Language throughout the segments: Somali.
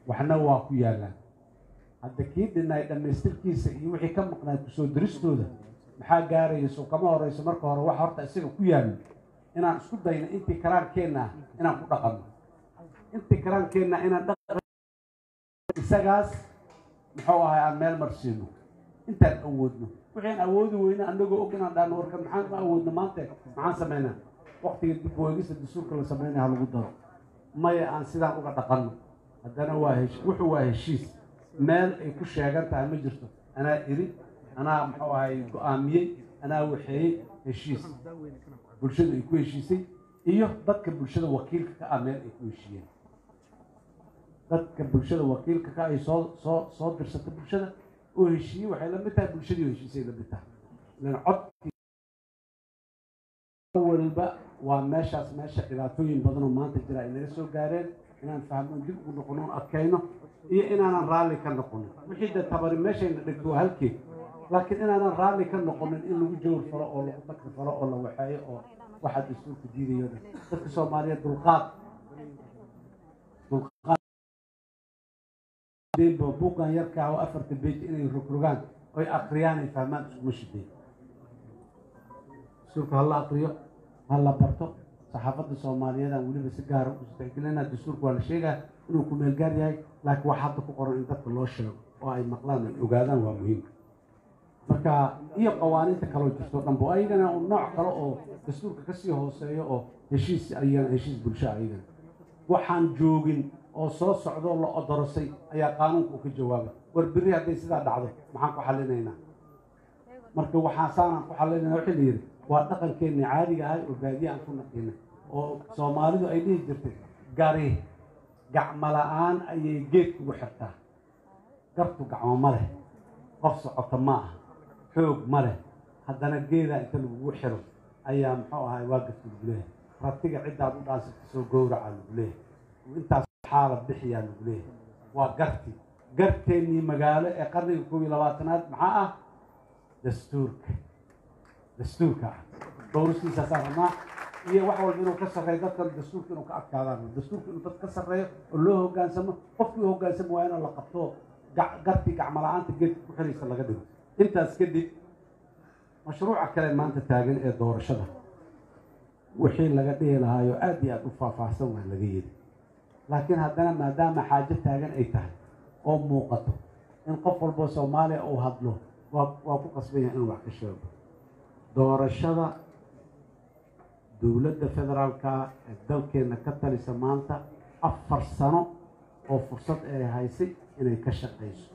waxna waa ku yaallaan hadda kii dhinay dhammaystirkiisa iyo wixii ka maqnaay kusoo diristooda maxaa gaaraya soo kama horeyso marka hore waxa horta isaga ku yaallo inaan isku dayno intii karaankeenna ah inaan ku dhaqanno intii karaankeenna inaan dhaqan isagaas muxuu ahay aan meel marsiino intaan awoodno wixii awoodi weyne anagoo og inaan dhaano warkan maxaan ma awoodno maanta maxaan samaynaa waktiga dib weegista dastuurka la samaynaya ha lagu daro maya aan sidaan uga dhaqanno haddana waa hesh wuxuu waa heshiis meel ay ku sheegan tahay ma jirto anaa iri anaa muxuu ahay go-aamiyey anaa waxeeyey heshiis bulshadu ay ku heshiisay iyo dadka bulshada wakiilka ka ah meel ay ku heshiiyeen dadka bulshada wakiilka ka ay soo soo soo dirsata bulshada oo heshiiyey waxay la mid tahay bulshadii oo heshiisay la mid tahay ilan codkii walba waa meeshaas meesha dhibaatooyin badanoo maanta jira ay naga soo gaareen inaan fahmo dib ugu noqono on adkayno iyo inaanan raalli ka noqonin wixii dee tabari meeshayna dhigto waa halkeed laakiin inaanan raalli ka noqonin in lagu jawr falo oo lagu takri falo oo la waxeeyo oo waxaa dastuurka diidayo dhan dadka soomaaliyeed dulqaad dulqaad buuqan yarkaa oo afarta beej inay rogrogaan oy akriyaan ay fahmaan iskuma shideen dastuurka hala akriyo ha la barto saxaafadda soomaaliyeed aan weliba si gaara u tixgelina dastuurka waa la sheegaa inuu ku meel gaar yahay laakiin wax hadda ku qoran in dadka loo sheego oo ay maqlaan ay ogaadaan waa muhiim marka iyo qawaaniinta kaloo jirto dhanbo ayagana nooc kale oo dastuurka kasii hooseeyo oo heshiis ayagana heshiis bulsho ayagana waxaan joogin oo soo socdoo la odorosay ayaa qaanuunka u ka jawaaba war berri hadday sidaa dhacdo maxaan ku xallinaynaa marka waxaa saanaan ku xallinayna waxay la yidhi waa dhaqankeenni caadiga ahay oo baadiye aan ku naqiinay oo soomaalidu ay dhihi jirtay gari gacmo la-aan ayay geed kugu xirtaa gartu gacmo ma leh qof socota ma ah xoog ma leh haddana geedaa inta lagugu xiro ayaa muxuu ahay waa garta lagu leeyahay ratiga ciddaad u dhaansata soo gowraca lagu leeyahay intaas xaala bixiyaa lagu leeyahay waa garti garteennii magaalo ee qarniga koob iyo labaatanaad maxaa ah dastuurka dastuurka ah dhowristiisaasaa rabnaa iyo wax walba inuu ka sarreeyo dadkan dastuurka inuu ka adkaadaan dastuurka inuu dad ka sarreeyo oo loo hoggaansamo qofkii u hoggaansamo waa inuu la qabto garti gacmo la-aanta geedka ku xiraysa laga dhigo intaas kadib mashruuca kale maanta taagan ee doorashada wixii laga dhihi lahaayo aad iyo aad u faahfaahsan waa laga yidhi laakiin haddana maadaama xaajo taagan ay tahay oo muuqato in qof walboo soomaaliya uu hadlo waa waa ku qasban yahay inuu wax ka sheego doorashada dowladda federaalka ee dalkeenna ka talisa maanta afar sano oo fursad ay haysay inay ka shaqayso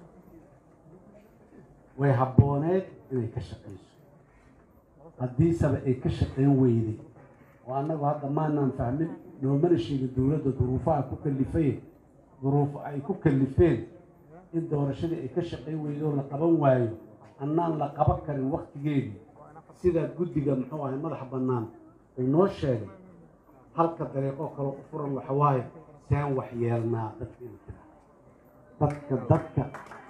way habbooneed inay ka shaqayso haddiiseba ay ka shaqayn weyday oo annagu hadda maanaan fahmin noomana sheegin dowladda duruufaha ku kalifay duruufo ay ku kalifeen in doorashadii ay ka shaqayn weydo la qaban waayo annaan la qaban karin waktigeedii sidaa guddiga muxuu ahay madaxa bannaan uu noo sheegay halka dariiqoo kale u furan waxawaaye seen wax yeelnaa dadka inu tira dadka dadka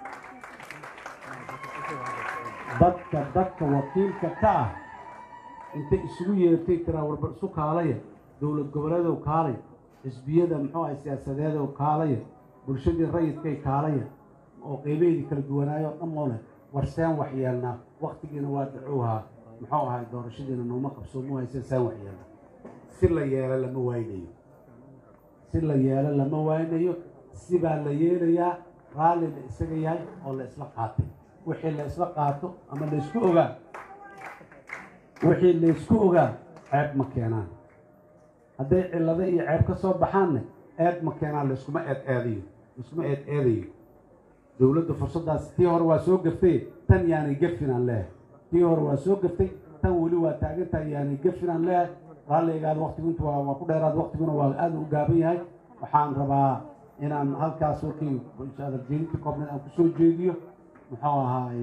dadka dadka wakiilka ka ah intay isugu yeertay tiraa warba isu kaalaya dowlad goboleedow kaalaya xisbiyada muxuu ahay siyaasadeedow kaalaya bulshadii rayidkay kaalaya oo qeybaheedii kala duwanaayo dhan moo leh war seen wax yeelnaa waktigiina waa dacowhaa muxuu ahay doorashadiina nooma qabsoomu hayse seen wax yeelnaa si la yeelo lama waynayo si la yeelo lama waynayo sibaa la yeelayaa raalli la isaga yahay oo la isla qaatay wixii la isla qaato ama la isku ogaa wixii la isku ogaa ceeb ma keenaan hadday cillado iyo ceeb ka soo baxaanne eed ma keenaan layskuma eed eedayo laiskuma eed eedayo dowladda fursaddaas tii hore waa soo gaftay tan yaanay gafinaan leeyahay tii hore waa soo gaftay tan weli waa taagantahay yaanay gafinaan leeyahay raalligaada waktigu intu waa waa ku dheeraad waktiguna waa aada u gaaban yahay waxaan rabaa inaan halkaas warkii jeedinta koobneed aan kusoo jeediyo muxuu ahaay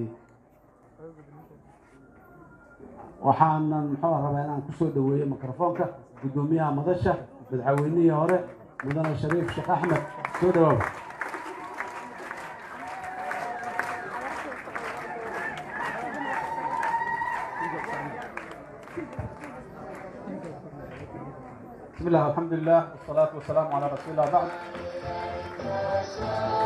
waxaanan muxuu rabaa inaan kusoo dhaweeyo mikrofoonka guddoomiyaha madasha madaxweynihii hore mudane shariif sheekh axmed soo dhawaaba بسم الله الحمد لله والصلاة والسلام على رسول الله بعد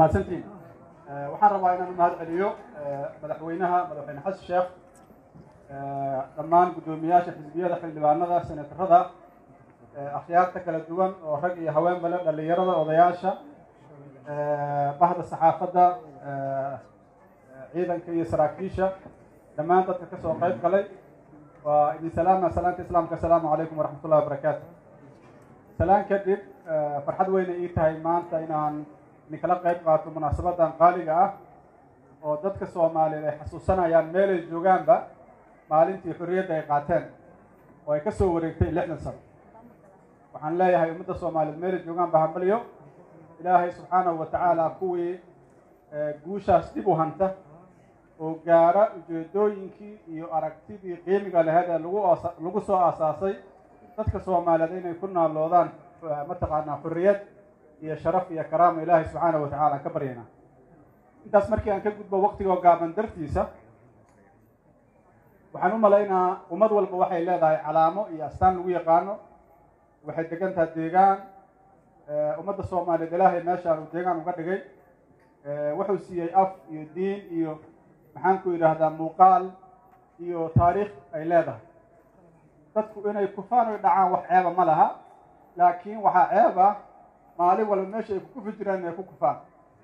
mahadsantiin waxaan rabaa inaan u mahad celiyo madaxweynaha madaxweyne xasan sheekh dhammaan guddoomiyaasha xisbiyada xildhibaanada senatarada akhyaarta kala duwan oo rag iyo haweenba le dhallinyarada odayaasha bahda saxaafadda ciidanka iyo saraakiisha dhammaan dadka ka soo qayb galay waa idin salaama salaanta islaamka asalaamu calaykum waraxmat ullahi wabarakaatu salaan kadib farxad weyna ii tahay maanta inaan idinkala qayb qaato munaasabadan qaaliga ah oo dadka soomaaliyeed ay xasuusanayaan meelay joogaanba maalintii xorriyadda ay qaateen oo ay ka soo wareegtay lixdan sano waxaan leeyahay ummadda soomaaliyeed meelay joogaanba hambalyo ilaahay subxaanahu wa tacaala kuwii guushaas dib u hanta oo gaara ujeedooyinkii iyo aragtidii qiimiga laheyd ee lagu osa lagu soo aasaasay dadka soomaaliyeed inay ku naaloodaan mataqaanaa xurriyad iyo sharaf iyo karaama ilaahay subxaanahu wa tacala aan ka baryaynaa intaas markii aan ka gudbo waktigoo gaaban dartiisa waxaan u malaynaa ummad walba waxay leedahay calaamo iyo astaan lagu yaqaano waxay degan tahay deegaan ummadda soomaaliyeed ilaahay meeshaan uu deegaan uga dhigay wuxuu siiyey af iyo diin iyo maxaan ku yidhaahdaa muuqaal iyo taariikh ay leedahay dadku inay kufaan oy dhacaan wax ceeba ma laha laakiin waxaa ceeb ah maalin walba meesha ay kukufi jiraan inay ku kufaan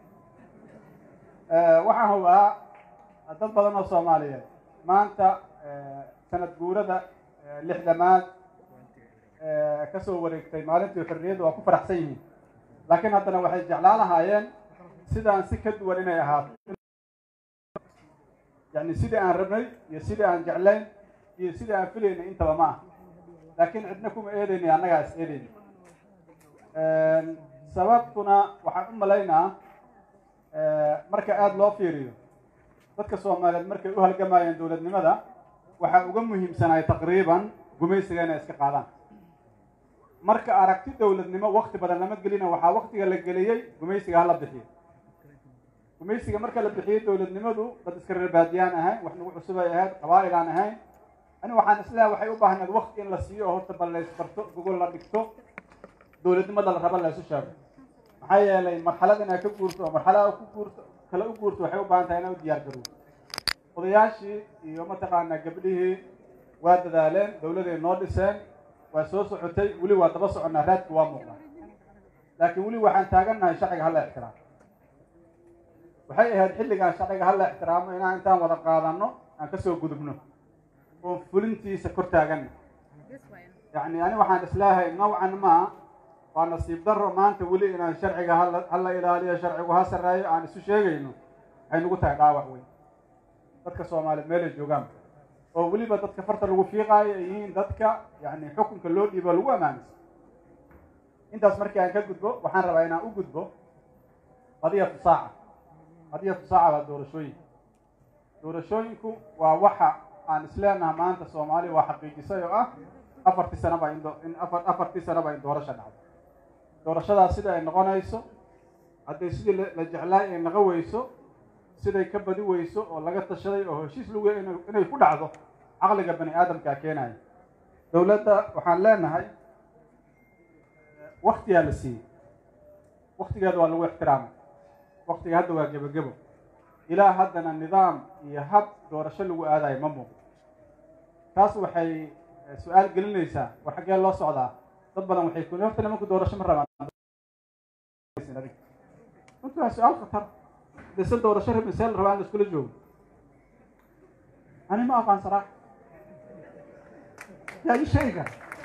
waxaan hubaa dad badan oo soomaaliyeed maanta sanad guurada lixdamaad ka soo wareegtay maalintii xorriyadda waa ku faraxsan yihiin laakiin haddana waxay jeclaan lahaayeen sidaan si ka duwan inay ahaato yani sidii aan rabnay iyo sidii aan jeclayn iyo sidii aan filaynay intaba ma ah laakiin cidna kuma eedaynay annagaa is eedayna sababtuna waxaan u malaynaa marka aada loo fiiriyo dadka soomaaliyeed markay u halgamayeen dowladnimada waxaa uga muhiimsanaay taqriiban gumaysiga inay iska qaadaan marka aragti dowladnimo wakti badan lama gelina waxaa waktiga la geliyey gumaysiga hala bixiyo gumaysiga marka la bixiyey dowladnimadu dad iska reerbaadiyaan ahayn wax nagu cusub ay ahayd qabaa'il aan ahayn ani waxaan isleehay waxay u baahneed wakti in la siiyo oo horta bal laysbarto gogol la dhigto dowladnimada la raba laysu sheego maxaa yeelay marxalad inaad ka guurto oo marxalada ku guurto kale u guurto waxay u baahan tahay inaa u diyaar garow odayaashii iyo mataqaanaa gabdhihii waa dadaaleen dowladay noo dhiseen waa soo socotay weli waa daba soconnaa raadki waa muuqdaa laakiin weli waxaan taagannahay sharciga hala ixtiraamo waxay ahayd xilligaan sharciga hala ixtiraamo inaan intaan wada qaadanno aan kasoo gudubno oon fulintiisa kor taaganna yacni ani waxaan isleehay nawcan maa waa nasiib daro maanta weli inaan sharciga hala hala ilaaliyo sharcigu ha sarreeyo aan isu sheegayno waxay nagu tahay dhaawac weyn dadka soomaaliyeed meelay joogaan oo weliba dadka farta lagu fiiqaayo ay yihiin dadka yani xukunka loo dhiibo lagu amaaminsan intaas markii aan ka gudbo waxaan rabaa inaan u gudbo qadiyatu saaca qadiyatu saaca waa doorashooyinka doorashooyinku waa waxa aan isleenaha maanta soomaaliya waa xaqiijisay oo ah afartii sanaba in in afar afartii sanaba in doorasha dhacdo doorashadaas sida ay noqonayso hadday sidii la jeclaay ay naqo weyso siday ka badi weyso oo laga tashaday oo heshiis lagu inay ku dhacdo caqliga bani aadamkaa keenaya dowladda waxaan leenahay waktigaa la siiyey waktigeeda waa lagu ixtiraamay waktiga hadda waa gebagebo ilaa haddana nidaam iyo hab doorasho lagu aadayo ma muuqdo taas waxay su-aal gelinaysaa war xaggee loo socdaa dad badan waxay ku horta nimanku doorasho ma rabaan runtii waa su-aal khatar dese doorasho rabin see la rabaa in la iskula joogo ani ma aqaan saraax yaa ii sheega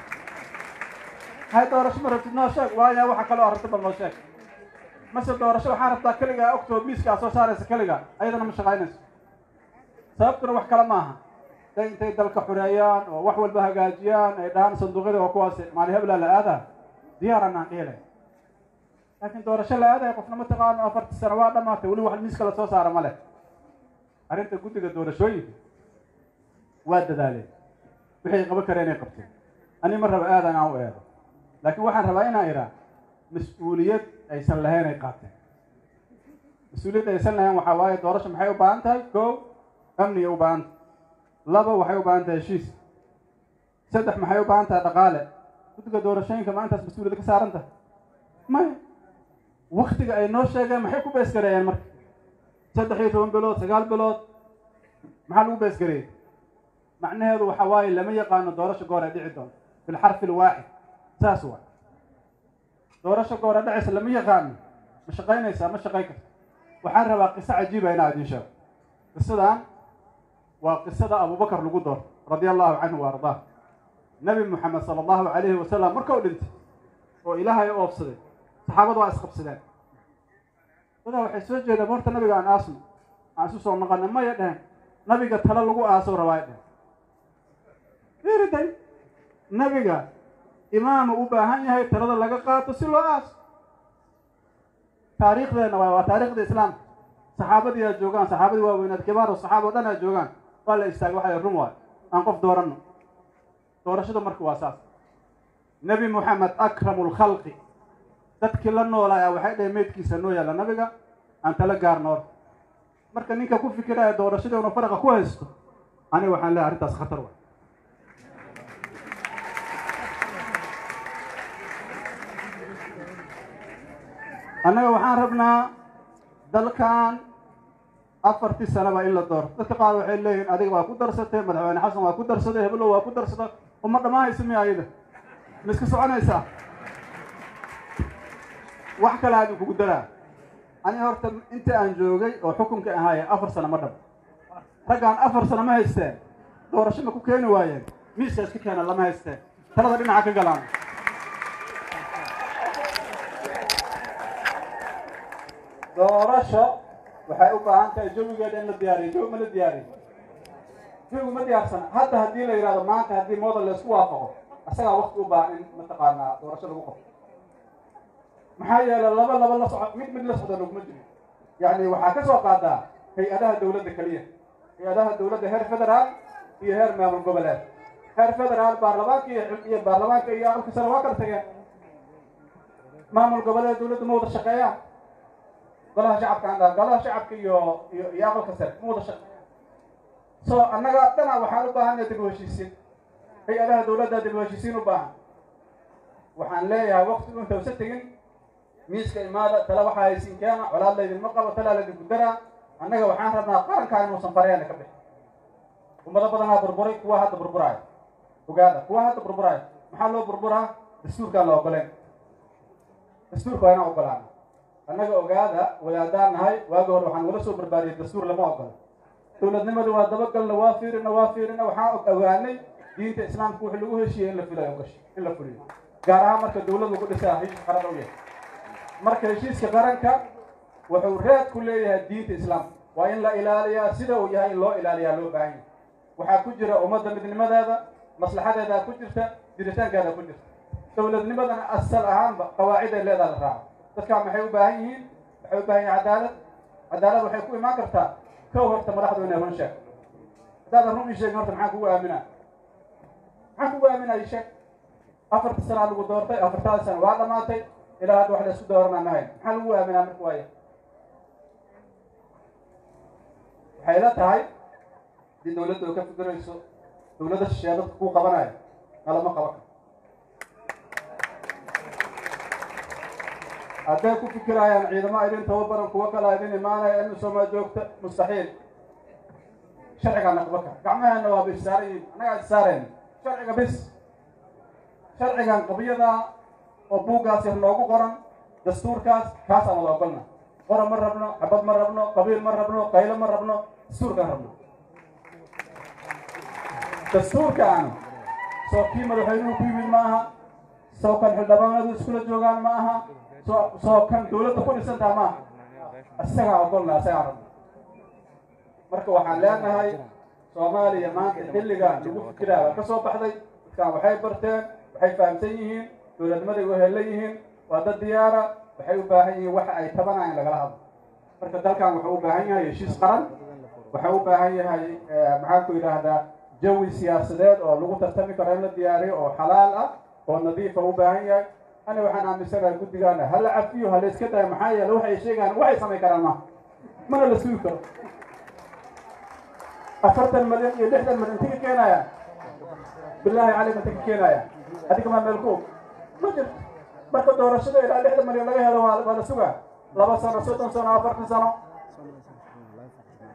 hay doorasho ma rabtid noo sheeg waaya waxa kaloo aragta bal noo sheeg mase doorasho waxaa rabtaa keligaa ogtoo miiskaa soo saaraysa keliga ayadana ma shaqaynayso sababtuna wax kale maaha day intay dalka xureeyaan oo wax walba hagaajiyaan ay dhahaan sanduuqyada waa kuwaas maali heblaa la aadaa diyaaran aan dhihilay laakiin doorasho la aadaya qofna ma taqaano afartii sano waa dhamaatay weli wax miiska la soo saara ma leh arrinta guddiga doorashooyinka waa dadaaleen waxay qaban kareen inay qabteen ani ma raba aadan aan u eedo laakiin waxaan rabaa inaan idhaa mas-uuliyad aysan lahayn ay qaateen mas-uuliyad aysan lahayn waxaa waaye doorasho maxay u baahan tahay kow amniga u baahan tahay laba waxay u baahan tahay heshiis saddex maxay u baahan tahay dhaqaale guddiga doorashooyinka ma intaas mas-uuliyad ka saaran tahay maya waktiga ay noo sheegeen maxay ku beesgareeyeen marka saddex iyo toban bilood sagaal bilood maxaa lagu beesgareeyey macnaheedu waxa waaye lama yaqaano doorasho goor ay dhici doonto bilxarfi lwaaxid saas waa doorasho goor ay dhacaysa lama yaqaano ma shaqaynaysaa ma shaqayn karta waxaan rabaa qiso cajiiba inaa idiin sheego qisadan waa qisada abubakar lagu doorto radia allahu canhu wa ardaa nabi moxamed sala allahu calayhi wasalam markau dhintay oo ilaahay oobsaday saxaabadu waa isqabsadeen dadaa waxay soo jeedeen horta nabiga aan aasno aan isu soo noqona maya dhehen nabiga talo lagu aaso rabaa dhehen fiiriday nabiga imaamu u baahan yahay talada laga qaato si loo aaso taariikhdeenna waay waa taariikhda islaamka saxaabadii aad joogaan saxaabadii waaweynaad kibaaru saxaaba o dhan aad joogaan waa la istaagay waxay run waayo aan qof dooranno doorashada marka waa saas nebi moxamed akramu lkhalqi dadkii la noolaya waxay dhaheen meydkiisa noo yaalla nabiga aan tala gaarnoor marka ninka ku fikiraya doorashadii unu faraqa ku haysto aniga waxaan leehay arrintaas khatar wa annaga waxaan rabnaa dalkan afartii sanaba in la doorto dadka qaar waxay leeyihin adiga waa ku darsatay madaxweyne xasan waa ku darsaday heblow waa ku darsada uma dhammaahaysa miya ayada ma iska soconaysaa wax kale aan kugu daraa ani horta inta aan joogay oo xukunka ahaaya afar sano ma dhab raggaan afar sano ma haysteen doorasho ma ku keeni waayeen miiska iska keena lama haysteen talada dhinaca ka galaan doorasho waxay u baahan tahay jawigeeda in la diyaariyo jawi ma la diyaariyo jawigu ma diyaarsana hadda haddii la yidhahdo maanta haddii model laysku waafaqo asagaa wakti u baahan in mataqaanaa doorasho lagu qabto maxaa yeelay laba laba la soco mid mid la socda laguma jiro yacni waxaa ka soo qaadaa hay-adaha dawladda keliya hay-adaha dawladda heer federaal iyo heer maamul goboleed heer federaal baarlamaanka iyo baarlamaanka iyo aqalka sare waa kala tageen maamul goboleed dawladda ma wada shaqeeyaan golaha shacabka aan dhaha golaha shacabka iyo iyo iyo aqalka sare ma wada shaqe so annaga dhana waxaan u baahanay dib u heshiisiin hay-adaha dawladda dib u heshiisiin u baahan waxaan leeyahay wakti inta usa tegin miiska imaada tala waxaa haysiin keena colaad laydinma qabo talaa laydinku daraa annaga waxaan rabnaa qarankaa inuusan faryaana ka bixin ummado badanaa burburay kuwa hadda burburaayo ogaada kuwa hadda burburaayo maxaa loo burburaa dastuurkaan la ogoleen dastuurka waa inaan ogolaana annaga ogaada wadaadaan nahay waagi hore waxaan wala soo barbaariyay dastuur lama ogola dowladnimada waa dabagalna waa fiirina waa fiirina waxaan ogaanay diinta islaamka wixii lagu heshiiyey in la filayo gash in la fuliyo gaar ahaan marka dawlad lagu dhisaa heshiis qaran u yahay marka heshiiska qaranka wuxuu reed ku leeyahay diinta islaamka waa in la ilaaliyaa sida uu yahay in loo ilaaliyaa loo baahan yahay waxaa ku jira ummadda midnimadeeda maslaxadeedaa ku jirta jiritaankeeda ku jirta dowladnimadana asal ahaanba qawaaciday leedaa la raaco dadkaa maxay u baahan yihiin waxay u baahan yihin cadaalad cadaalad waxay ku imaan kartaa kow horta madaxdu inay run sheeg haddaadan run ii sheegin horta maxaan kugu aaminaa maxaan kugu aaminaa ii sheeg afarta sanaa lagu doortay afartaada sana waa dhamaatay ilaa hadda wax la isku dooranaa mahayn maxaa lagu aaminaa marka waaya waxay la tahay haddii dawladda oo ka fikirayso dawladda shisheeye dadka kuu qabanayo nalama qaban karo hadday ku fikirayaan ciidamo idin tababaran kuwo kala idin imaanaya in soomaa joogta mustaxiil sharcigaa naqbaka gacmaheena waa bisaaran yihin annagaa issaareen sharciga bis sharcigan qabyada oo buuggaas yar noogu qoran dastuurkaas kaasaan wada ogolna qoran ma rabno xabad ma rabno qabiil ma rabno qaylo ma rabno dastuurkaan rabno dastuurkaan soo kii madaxweynuhu ku yimid ma aha soo kan xildhibaanadu iskula joogaan ma aha soo soo kan dawladda ku dhisantaha ma aha isagaa ogolna isagaa rabno marka waxaan leenahay soomaaliya maanta xilligan lagu fikiraa waa ka soo baxday dadkaan waxay barteen waxay fahamsan yihiin dowladnimaday wehellan yihiin waa dad diyaara waxay u baahan yihiin waxa ay tabanaa in lagala hadlo marka dalkan wuxuu u baahan yahay heshiis qaran wuxuu u baahan yahay maxaan ku yidhaahdaa jawi siyaasadeed oo lagu tartami karo in la diyaariyo oo xalaal ah oo nadiifa u baahan yahay ani waxaan aaminsanahay guddigaana hala cafiyo hala iska dayo maxaa yeele waxay sheegaan waxay samayn karaan maaha mana la sugi karo afartan malyan iyo lixdan malyan inta ka keenaya bilaahi caleyk inta ka keenaya adiga maa meel ku og ma jirto marka doorashada ilaa lixdan milyan laga helo waa waa la sugaa laba sano soddon sano afartan sano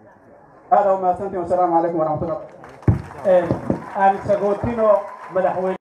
aada umahadsantiin wasalaamu calaykum waraxmatullah aan sagootino madaxweyne